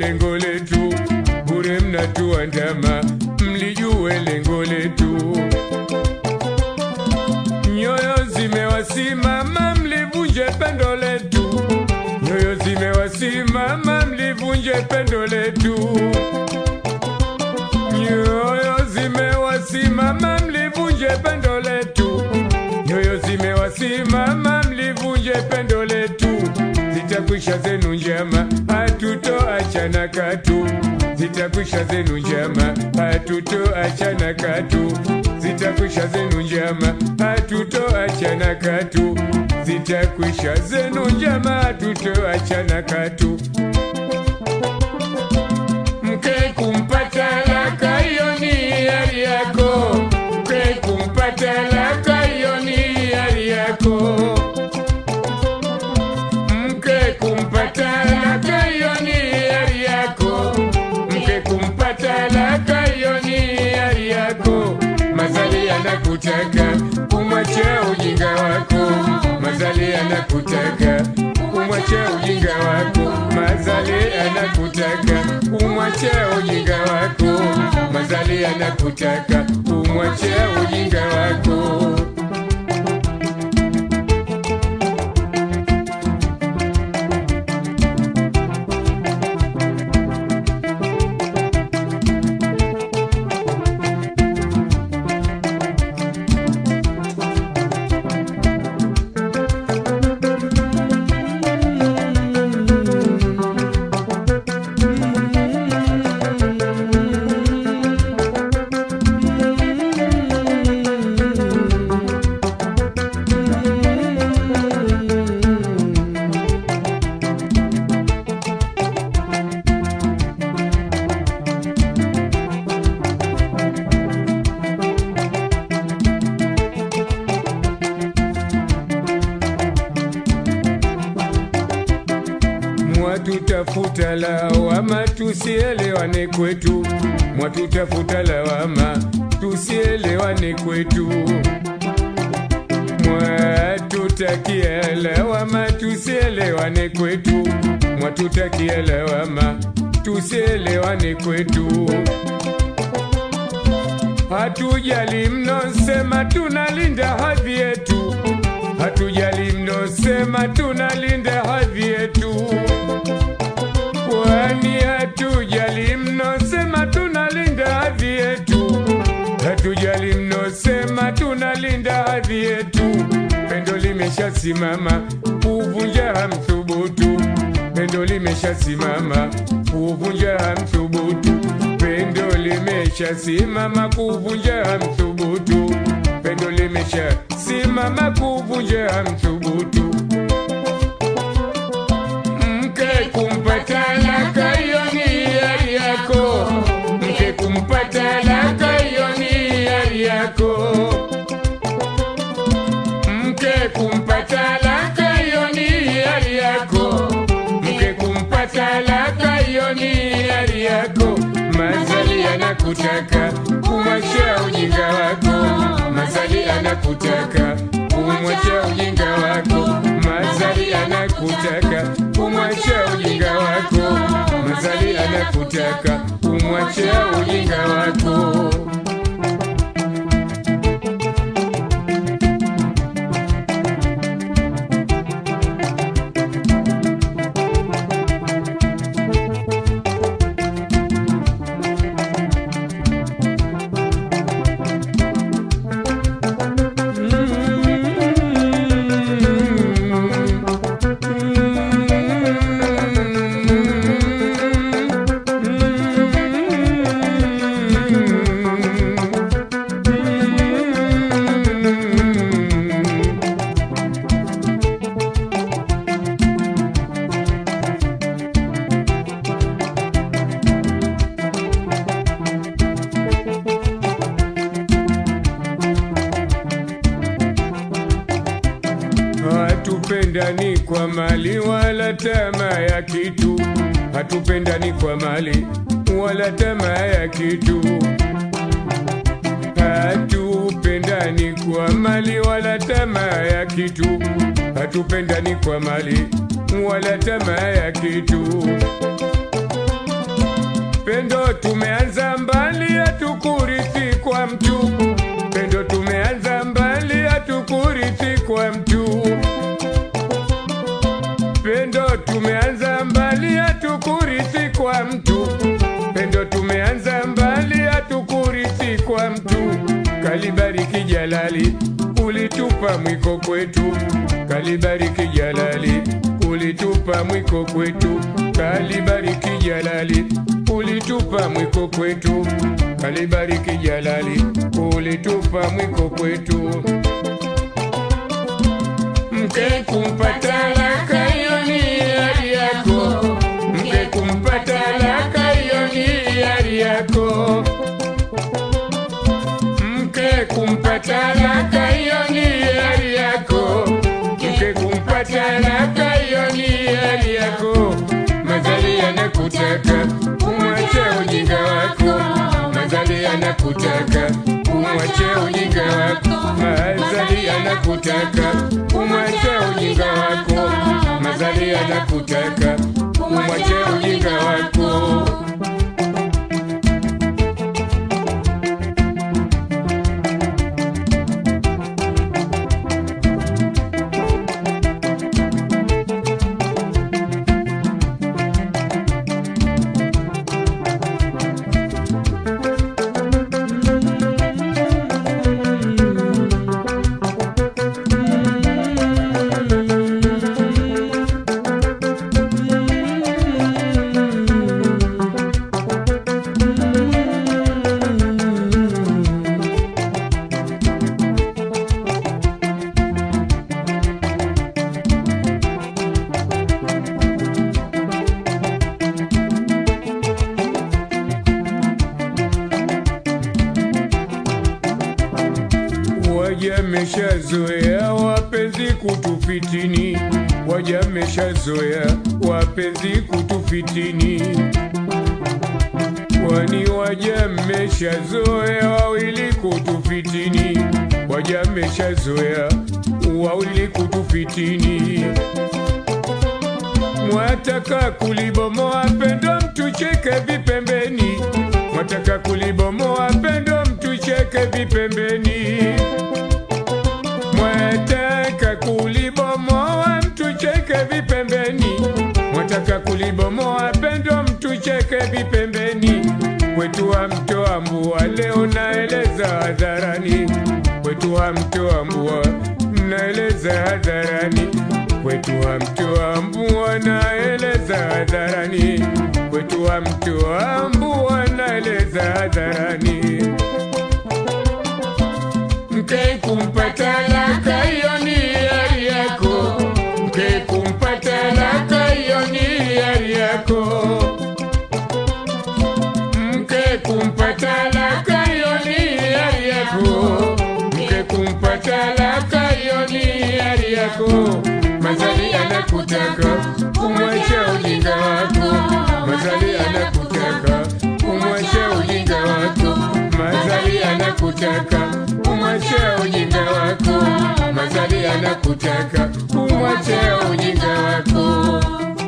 lengo letu, bure mnatuandama, mlijue lengo letu. Nyoyo zimewasimama, mlivunje pendo letu. Nyoyo zimewasimama, mlivunje pendo letu. Nyoyo zimewasimama, mlivunje pendo letu. Nyoyo zimewasimama, mlivunje pendo letu. Zitakwisha zenu njama, hatutoachana katu. Zitakwisha zenu njama, hatutoachana katu. Zitakwisha zenu njama, hatutoachana katu. Zitakwisha zenu njama, hatutoachana katu. Mke kumpata laka, hiyo ni hiari yako. Mke kumpata laka, hiyo ni hiari yako. Mke kumpata laka, hiyo ni hiari yako. Mke kumpata laka, hiyo ni hiari yako. Mazali anakutaka umwache ujinga wako. Mazali anakutaka umwache ujinga wako. Mazali anakutaka umwache ujinga wako. Mazali anakutaka umwache ujinga wako. Mwatutafuta lawama tusielewane kwetu, mwatutafuta lawama tusielewane kwetu, mwatutakia lawama tusielewane kwetu, mwatutakia lawama tusielewane kwetu. Hatujali mnosema tunalinda hadhi yetu, hatujali mnosema tunalinda hadhi yetu, kwani hatujali mnosema tunalinda hadhi yetu, hatujali mnosema tunalinda hadhi yetu. Pendo limeshasimama kuvunja hamthubutu, pendo limeshasimama kuvunja hamthubutu, pendo limeshasimama kuvunja hamthubutu, pendo limeshasimama kuvunja hamthubutu. Mke kumpata laka, hiyo ni hiari yako. Mke kumpata laka, hiyo ni hiari yako. Mke kumpata laka, hiyo ni hiari yako. Mke kumpata laka, hiyo ni hiari yako. Mazali anakutaka kumwacha ujinga wako. Mazali anakutaka kumwacha ujinga wako. Mazali anakutaka kumwacha ujinga wako. Mazali anakutaka kumwacha ujinga wako. Hatupendani kwa mali wala tamaa ya kitu, hatupendani kwa mali wala tamaa ya kitu, hatupendani kwa mali wala tamaa ya kitu, hatupendani kwa mali wala tamaa ya kitu. Pendo tumeanza mbali, hatukurithi kwa mtu. Pendo tumeanza mbali, hatukurithi kwa mtu. Pendo tumeanza mbali, hatukurithi kwa mtu. Pendo tumeanza mbali, hatukurithi kwa mtu. Kalibariki Jalali, ulitupa mwiko kwetu. Kalibariki Jalali, ulitupa mwiko kwetu. Kalibariki Jalali, ulitupa mwiko kwetu. Kalibariki Jalali, ulitupa mwiko kwetu. Mke kumpata laka hiyo ni hiari yako, mke kumpata laka hiyo ni hiari yako, mke kumpata laka hiyo ni hiari yako, mke kumpata laka hiyo ni hiari yako. Mazali yanakutaka umwache ujinga wako, mazali yanakutaka umwache ujinga wako, mazali yanakutaka umwache ujinga wako, mazali yanakutaka umwache ujinga wako. Wajameshazoea wapenzi kutufitini, wajameshazoea wapenzi kutufitini, kwani wajameshazoea wawili kutufitini, wajameshazoea wawili kutufitini. Mwataka kulibomoa pendo mtucheke vipembeni, mwataka kulibomoa pendo mtucheke vipembeni, mwataka kulibomoa mtucheke vipembeni, mwataka kulibomoa pendo mtucheke vipembeni. Kwetu wa mtoa mbua leo naeleza hadharani, kwetu wa mtoa mbua naeleza hadharani kwetu wa mtoa mbua naeleza hadharani, kwetu wa mtoa mbua naeleza hadharani. Mke kumpata laka hiyo ni hiari yako, mke kumpata laka hiyo ni hiari yako, mke kumpata laka hiyo ni hiari yako, mke kumpata laka hiyo ni hiari yako. Mazali anakutaka umwache ujinga wako, mazali anakutaka umwache ujinga wako, mazali anakutaka umwache ujinga wako, mazali anakutaka umwache ujinga wako.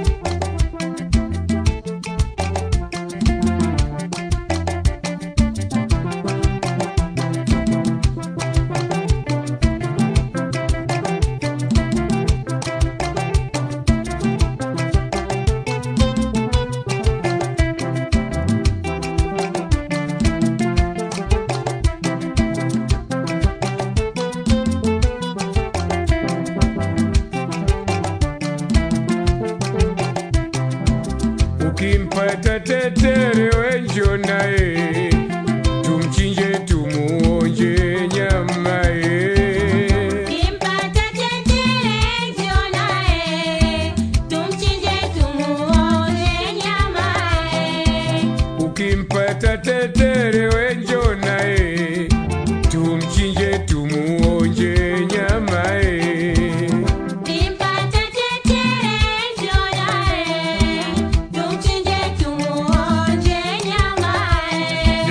Ukimpata tetere wenjo naye, tumchinje tumuonje nyama ye. Kimpata tetere njoo naye, tumchinje tumuonje nyama ye. Ukimpata tetere wenjo naye, tumchinje tumuonje nyama ye. Kimpata tetere njoo naye, tumchinje tumuonje nyama ye.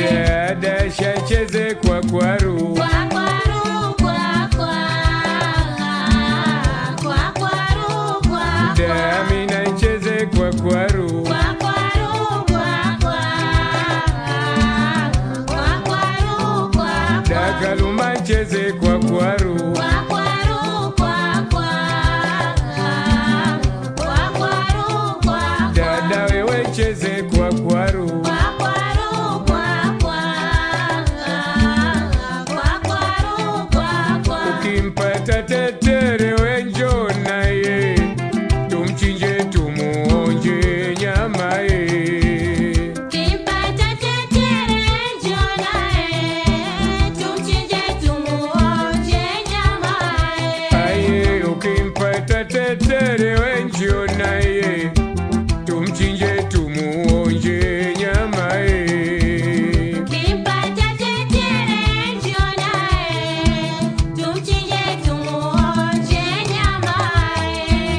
tetere wenjio naye tumchinje tumuonje nyama ye Kimpata tetere njoo naye, tumchinje tumuonje nyamaye.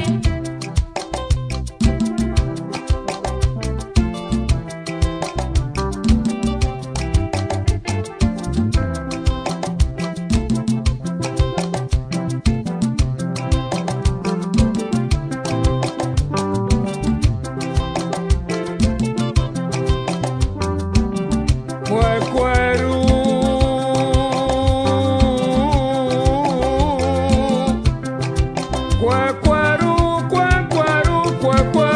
kwakwaru kwakwaru kwakwaru kwakwa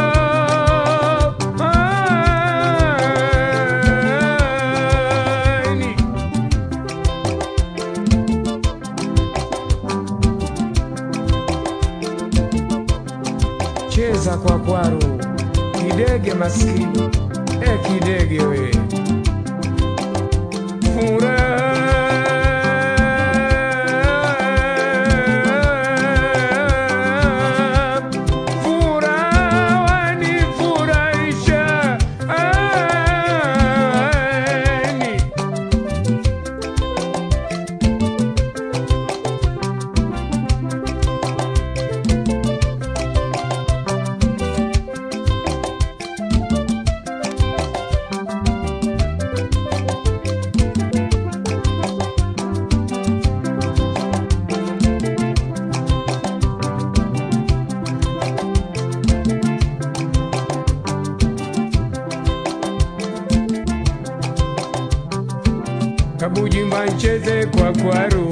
Ani. cheza kwakwaru kidege maskini e kidege we Furaha, furaha wanifurahisha, ani. kabujimba ncheze kwa kwaru